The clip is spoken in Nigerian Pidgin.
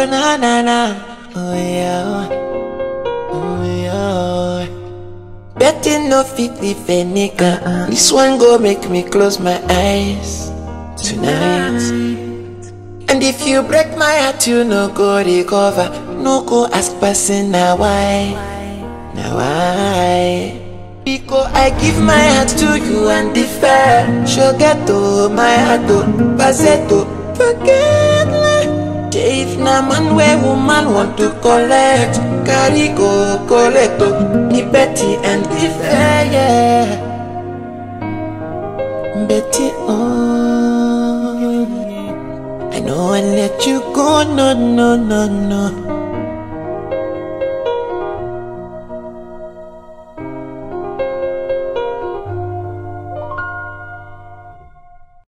Oh na na na, oh yeah, oh yeah. Betting no fit leave a nigga. This one go make me close my eyes tonight. And if you break my heart, you no go recover. No go ask person now why, now why. Because I give my heart to you and defer. Shogato, my heart to Bazeto, forget like. If na man where woman want to collect, carry go collect oh, the Betty and the fair, yeah. Betty, oh. I know I let you go, no, no, no, no.